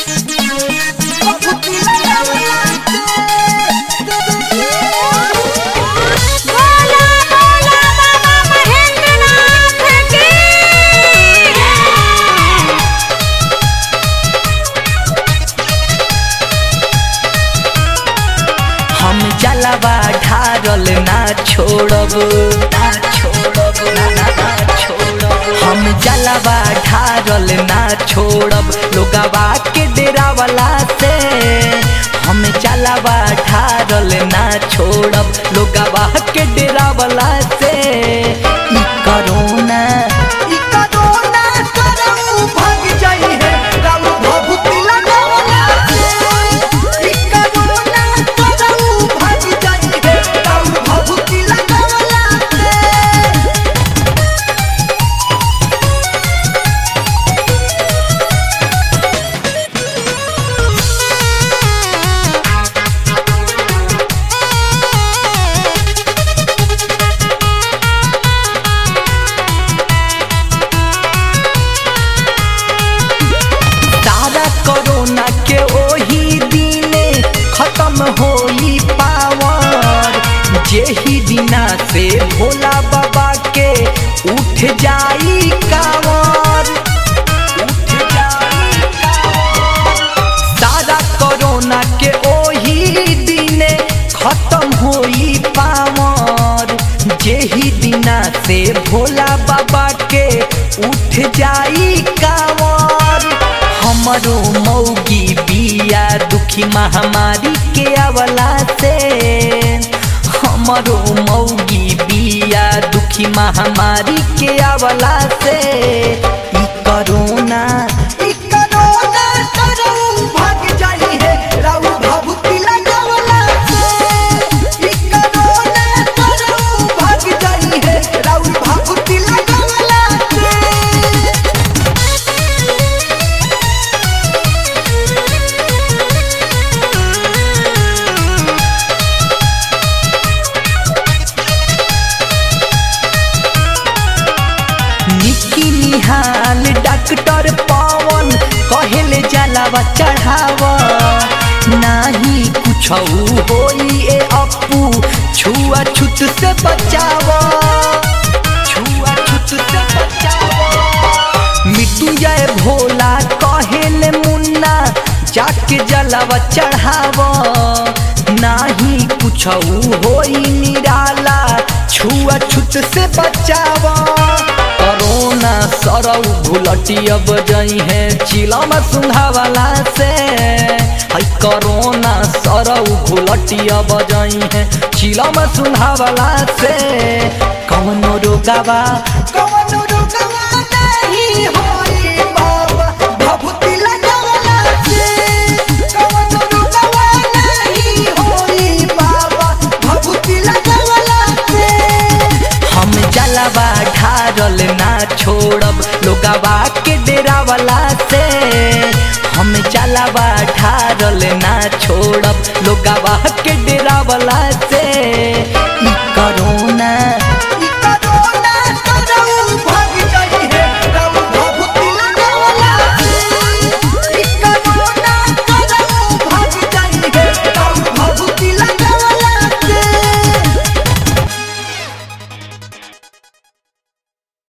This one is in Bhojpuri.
बोला बोला बाबा महेंद्रनाथ की हम जलवा ढारल ना छोड़ब ना छोड़ब ना ना ना छोड़ब हम जलवा ढारल ना छोड़ब लोगवा के डेरा वाला से हम जलवा ढारल ना छोड़ब लोगवा के डेरा वाला से ई करोना ई करोना करऊ भाग जाई है राम भभूति लगावला से ई करोना करऊ भाग जाई है राम भभूति लगावला से सारा कोरोना के ओही दिने खत्म होई पावर जेही दिना से भोला बाबा के उठ जाई कावर उठ जाई कावर सारा कोरोना के ओही दिने खत्म होई पावर जेही दिना से भोला बाबा के उठ जाई कावर हमरो मौगी बिया दुखी महामारी के अवला से हमरो मौगी बिया दुखी महामारी के अवला से ई करोना ई करोना करऊ भाग जाई है राउ भभूति लगावला से ई करोना करऊ भाग जाई है राउ भभूति लगावला से निकी निहाल डॉक्टर पवन कहेले जलावा चढ़ाव नाही कुछ होई ए अपू छुआ छुत से बचाव छुआ छुत से बचाव मृत्युंजय भोला कहेले मुन्ना जाके जलावा चढ़ाव नाही कुछ होई निराला छुआ छुत से बचाव करोना सरौ घुलटी अब जई है चिलम सुंघावाला से हई करोना सरौ घुलटी अब जई है चिलम सुंघावाला से कवनो रोगावा कवनो रोगावा नहीं होई बाबा भभूति लगावला से कवनो रोगावा नहीं होई बाबा भभूति लगावला से हम जलवा ढारल ना छोड़ब लोगवा के डेरा वाला से हम जलवा ढारल ना छोड़ब लोगवा के डेरा वाला से